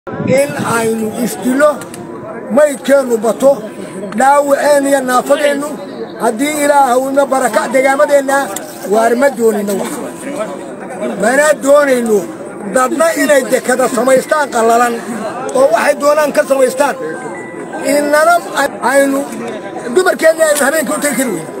in aynu isdilo maydkeennu bato dhaawaceen iyo naafadeennu haddii ilaahawna baraka degaamadeenna waar ma doonayno wax mana doonayno dadna inay dekada samaystaan qallalan oo waxay doonaan ka samaystaan innana aynu dumarkeenna aynu habeenkii u tegi kari weyno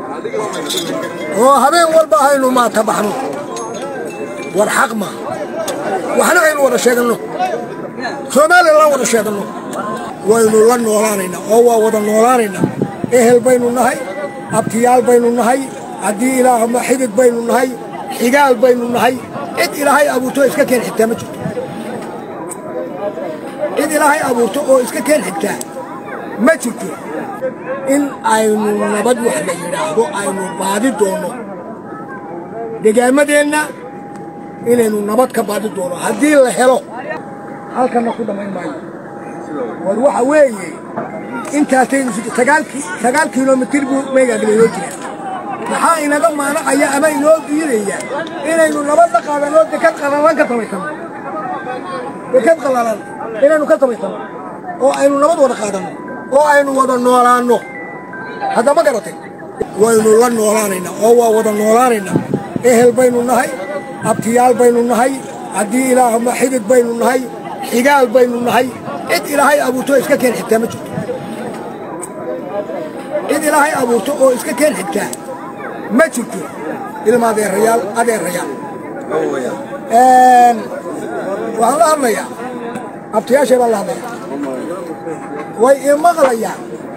oo habeen walba aynu maata baxno war xaq ma waxna aynu wada sheeganno soomaalilan wada sheeganno waynu la noolaanaynaa oo waa wada noolaanaynaa ehel baynu nahay abtiyaal baynu nahay haddii ilaahma xidid baynu nahay xigaal baynu nahay cid ilaahay abuurto oo iska keen xigtaa ma jirto cid ilaahay abuurto oo iska keen xigtaa ma jirto in aynu nabad wax la yidhaahdo aynu baadi doonno degaamadeenna inaynu nabad ka baadi doono haddii la helo halkanna ku dhammayn maayo war waxa weeye intaasaynu sagaal kilomitir buu meygaagleloo jira maxaa inaga maanacaya ama inoo diidaya inaynu nabad la qaadanoo dekad qallalan ka samaysano dekad qallalan inaynu ka samaysano oo aynu nabad wada qaadanno oo aynu wada noolaanno hadda ma garatay waynu la noolaanaynaa oo waa wada noolaanaynaa ehel baynu nahay abtiyaal baynu nahay haddii ilaahma xidid baynu nahay xigaal baynu nahay cid ilaahay abuurto oo iska keen xigtaa ma jirto cid ilaahay abuurto oo iska keen xigtaa ma jirto ilma adeerayaal adeerayaal waxaan la hadlayaa abtiyaashay baan la hadlayaa way ii maqlayaan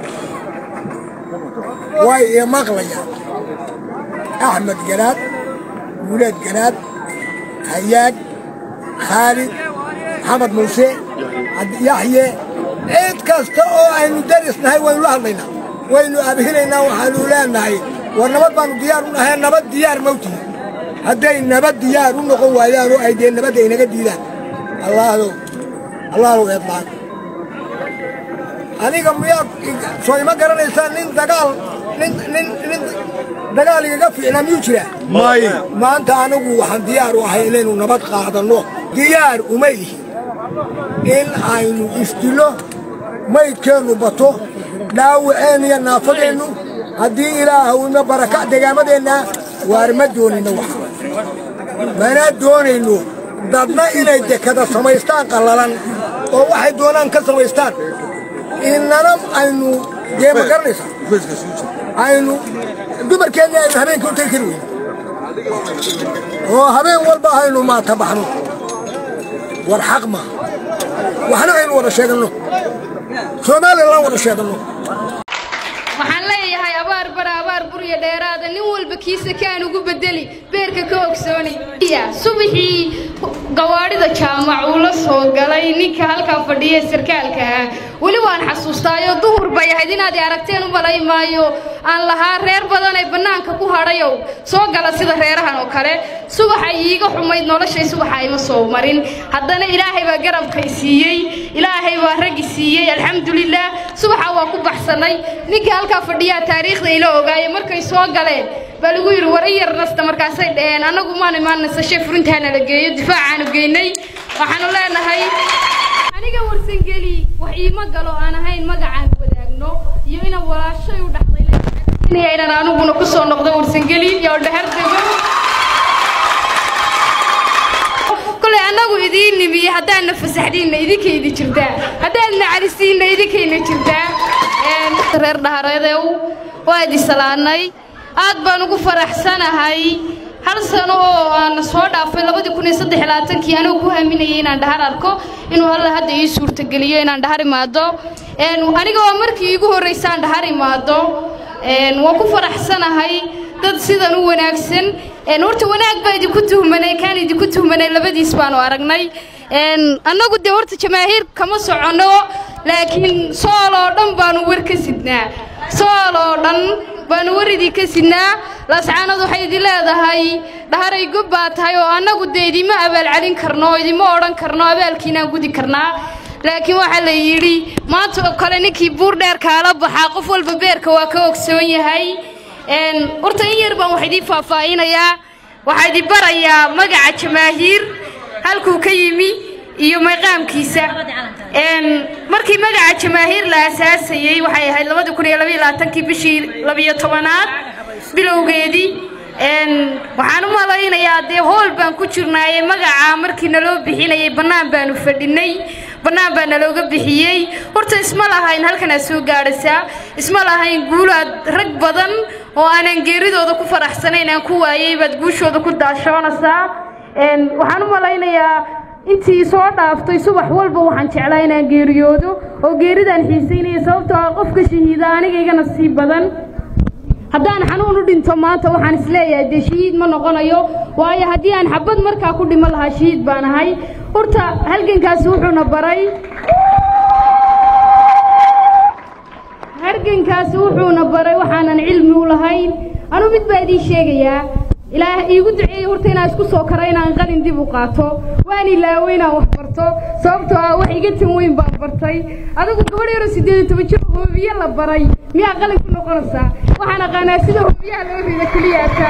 way ii maqlayaan axmed garaad guuleed garaad hayaag khaalid maxamed muuse yaxye cid kasta oo aynu darisnahay waynu la hadlaynaa waynu abhinaynaa waxaanu leenahay war nabad baanu diyaar u nahay nabad diyaar mawtihi hadday nabad diyaar u noqon waayaan oo ay dee nabadda inaga diidaan allaahdow allaahdow eedlaan aniga miyaad soo ima garanaysaa nin dagaal nin nin nin dagaal igaga fiicnaa miyuu jiraa may maanta anigu waxaan diyaar u ahay inaynu nabad qaadanno diyaar uma ihi in aynu isdilo maydkeennu bato dhaawaceen iyo naafadeennu haddii ilaahawna baraka degaamadeenna waar ma doonayno wax mana doonayno dadna inay dekada samaystaan qallalan oo waxay doonaan ka samaystaan innana aynu dee ma garanaysaa aynu dumarkeenna aynu habeenkii u tegi kari weyno oo habeen walba aynu maata baxno war xaq ma waxna aynu wada sheeganno soomaalilan wada sheeganno waxaan leeyahay abaar bara abaar burya dheeraada nin walba kiisa kaan ugu bedeli beerka ka ogsooni subaxii gawaadhida jaamac uu la soo galay ninka halkaa fadhiya sarkaalka ah weli waan xasuustaayo duhur bay ahayd inaad aragteen u malay maayo aan lahaa reer badan ee bannaanka ku hadhayow soo gala sida reerahan oo kale subaxay iiga xumayd noloshay subaxa ima soo marin haddana ilaahay baa garabkay siiyey ilaahay baa raggi siiyey alxamdulilah subaxa waa ku baxsanay ninka halkaa fadhiyaa taariikhda ila ogaaye markay soo galeen baa lagu yidhi war i yar nasta markaasay dhaheen annagu maan imaan nasashe furintaana la geeyo difaacaanu geynay waxaanu leenahay aniga warsangeli wax iima galo aan ahayn magacaan wadaagno iyo inaan walaashay u dhaxday inaan aniguna ku soo noqdo warsangeli iyo dhahar dego kolay annagu idiin nimiye haddaadna fasaxdiinna idinkaydi jirtaa haddaadna calisiinna idinkayna jirtaa reer dhahareedew waa idi salaanay aad baan ugu faraxsanahay hal sano oo aan soo dhaafay labadii kun iyo saddex labaatankii anigu ku haminayay inaan dhahar arko inuu alla hadda ii suurtageliyo inaan dhahar imaado aniga waa markii iigu horraysaan dhahar imaado waan ku faraxsanahay dad sidan u wanaagsan horta wanaag baa idinku tuhmanay kaan idinku tuhmanay labadiis baanu aragnay annagu dee horta jamaahiir kama soconno laakiin sool oo dhan baanu war ka sidnaa sool oo dhan baanu war idinka sidnaa lascaanad waxay idin leedahay dhaharay gob baa tahay oo annagu dee idima abaalcelin karno oo idima odhan karno abaalkiinaan gudi karnaa laakiin waxaa la yidhi maanta oo kale ninkii buur dheer kaala baxaa qof walba beerka waa ka ogsoon yahay horta in yar baan wax idiin faahfaahinayaa waxaa idin barayaa magaca jamaahiir halkuu ka yimi iyo mayqaamkiisa markii magaca jamaahiir la asaasayey waxay ahayd labadi kun iyo labaiyo labaatankii bishii labiyo tobanaad bilowgeedii waxaan u malaynayaa dee hool baan ku jirnaaye magaca markii naloo bixinayay bannaan baanu fadhinay bannaan baa nalooga bixiyey horta isma lahayn halkanaad soo gaadhaysaa isma lahayn guulaad rag badan oo aanan geeridooda ku faraxsanayn aan ku waayey baad guushooda ku daashoonaysaa waxaan u malaynayaa intii soo dhaaftay subax walba waxaan jeclaa inaan geeriyoodo oo geeridaan xiisaynaya sababtoo ah qofka shahiida aniga iga nasiib badan haddaan xanuun u dhinto maanta waxaan isleeyahay dee shahiid ma noqonayo waayo haddii aan xabad markaa ku dhimo lahaa shahiid baan ahay horta halgankaasi wuxuuna baray halgankaasi wuxuuna baray waxaanan cilmi u lahayn anuu mid baa idiin sheegayaa ilaah iigu duceeyey horta inaan isku soo karo inaan qalin dib u qaato waan ilaawo inaan wax barto sababtoo ah wax iga tan weyn baan bartay adigu gabadh yaro siddeed iyo toban jir hoobiye la baray miyaa qalin ku noqonaysaa waxaan aqaanaa sida hoobiyaha loo rida keliyaata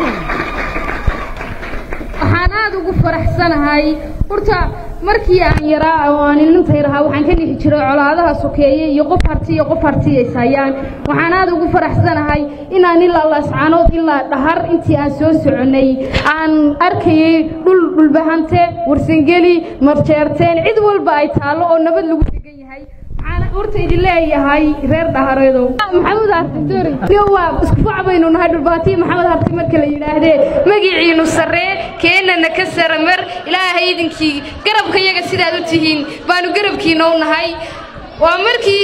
waxaan aada ugu faraxsanahay horta markii aan yaraa oo aan ilintay rahaa waxaan ka dhixi jiray colaadaha sokeeye iyo qof harti iyo qof hartiyays hayaan waxaan aada ugu faraxsanahay inaan ilaa laascaanood ilaa dhahar intii aan soo soconnay aan arkayay dhul dhulbahante warsangeli marjeerteen cid walba ay taallo oo nabad lagu degan yahay waxaan horta idin leeyahay reer dhahareedow maxamuud harti waa isku fac baynu nahay dhulbaatiyo maxamed harti marka la yidhaahdee magiciinu sarree keennana ka saramar ilaahay idinkii garabka yaga sidaad u tihiin baanu garabkiina u nahay waa markii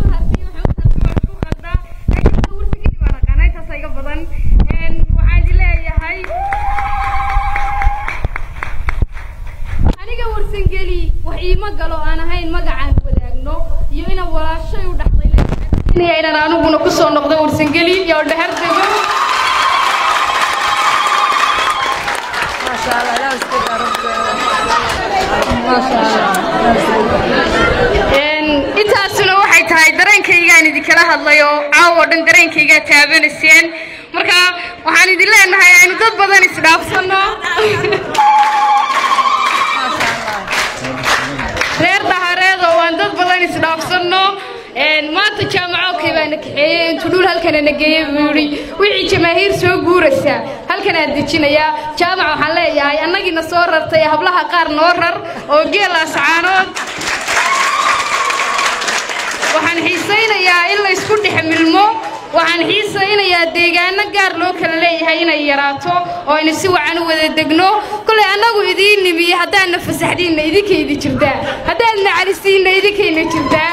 aniga warsangeli wax iima galo aan ahayn magacaan wadaagno iyo inaan walaashay u dhaxday inaan aniguna ku soo noqdo warsangeli iyo dhahar dego intaasuna waxay tahay dareenkaygaan idinkala hadlay oo caawo dhan dareenkaygaa taabanayseen marka waxaan idin leenahay aynu dad badan isdhaafsanno reer dhahareed oo aan dad badan isdhaafsanno maanta jaamacokay baana kaxeeyey intuu dhul halkana na geeyey buu yidhi wixii jamaahiir soo guuraysa halkanaan dejinayaa jaamac waxaan leeyahay annagiina soo rartay hablaha qaar noo rar oo geelaas caanood waxaan xiisaynayaa in la isku dhex milmo waxaan xiisaynayaa deegaano gaar loo kala leeyahay inay yaraato oo aynu si wacan u wada degno kolay annagu idiin nimiye haddaadna fasaxdiinna idinkaydi jirtaa haddaadna calisiinna idinkayna jirtaa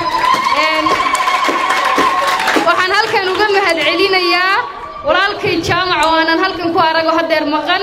waxaan halkan uga mahadcelinayaa walaalkay jaamac oo aanan halkan ku arago haddeer maqan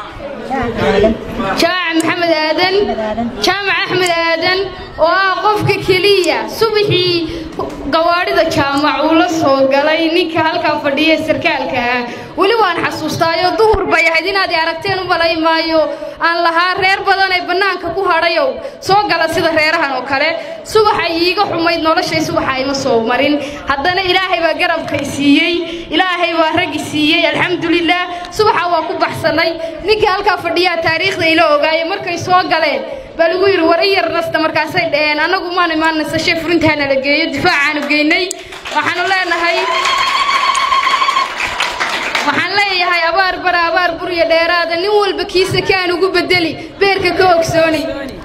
jaamac maxamed aadan jaamac axmed aadan oo ah qofka keliya subaxii gawaadhida jaamac uu la soo galay ninka halkan fadhiya sarkaalka ah weli waan xasuustaayo duhur bay ahayd inaad i aragteen u malay maayo aan lahaa reer badan ee bannaanka ku hadhayow soo gala sida reerahan oo kale subaxay iiga xumayd noloshay subaxa ima soo marin haddana ilaahay baa garabkay siiyey ilaahay baa raggi siiyey alxamdulilah subaxa waa ku baxsanay ninkii halkaa fadhiyaa taariikhda ila ogaaye markay soo galeen baa lagu yidhi war i yar nasta markaasay dhaheen annagu maan imaan nasashe furintaana la geeyo difaacaanu geynay waxaanu leenahay waxaan leeyahay abaar bara abaar burya dheeraada nin walba kiisa kaan ugu bedeli beerka ka ogsooni